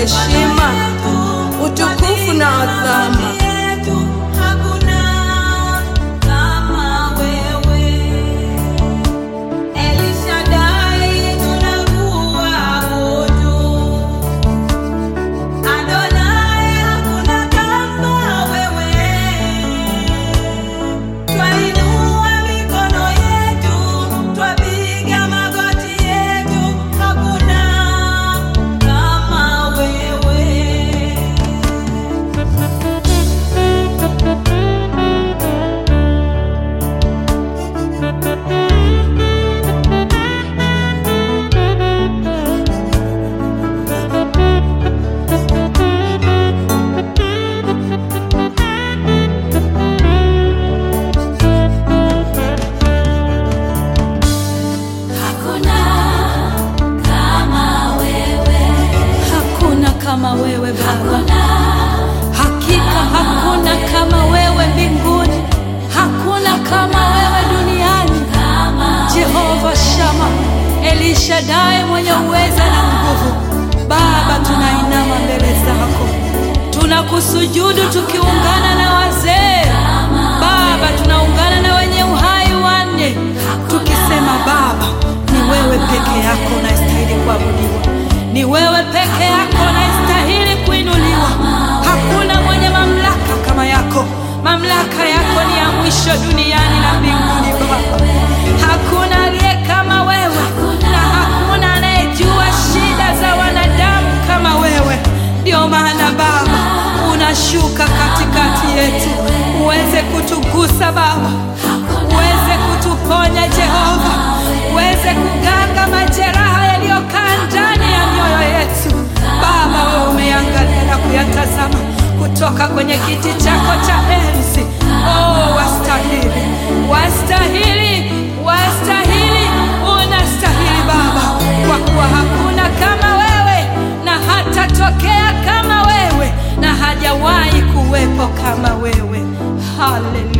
heshima, utukufu na adhama. Hakuna kama wewe. Elishadai tunakuabudu. Adonai hakuna kama wewe. Twainua mikono yetu, twapiga magoti yetu, hakuna kama wewe. Hakuna kama wewe. Hakuna kama wewe Baba, hakika hakuna kama wewe mbinguni, hakuna kama wewe duniani. Jehova Shama, Elishadai mwenye uweza na nguvu. Baba, tunainama mbele zako, tunakusujudu tukiungana na wazee. Baba, tunaungana na wenye uhai wanne tukisema, Baba, ni wewe peke yako unastahili kuabudiwa, ni wewe peke yako unastahili kuinuliwa. Hakuna mwenye mamlaka kama yako, mamlaka yako ni ya mwisho duniani na mbinguni. Baba, hakuna aliye kama wewe na hakuna anayejua shida za wanadamu kama wewe. Ndio maana Baba unashuka katikati yetu, uweze kutugusa Baba, uweze kutuponya Jehova, uweze kuganga majeraha yaliyokaa ndani ya mioyo yetu. Baba, wewe umeangalia na kuyatazama kutoka kwenye kiti chako cha enzi. Oh, wastahili, wastahili, wastahili, unastahili Baba, kwa kuwa hakuna kama wewe na hatatokea kama wewe na hajawahi kuwepo kama wewe. Haleluya.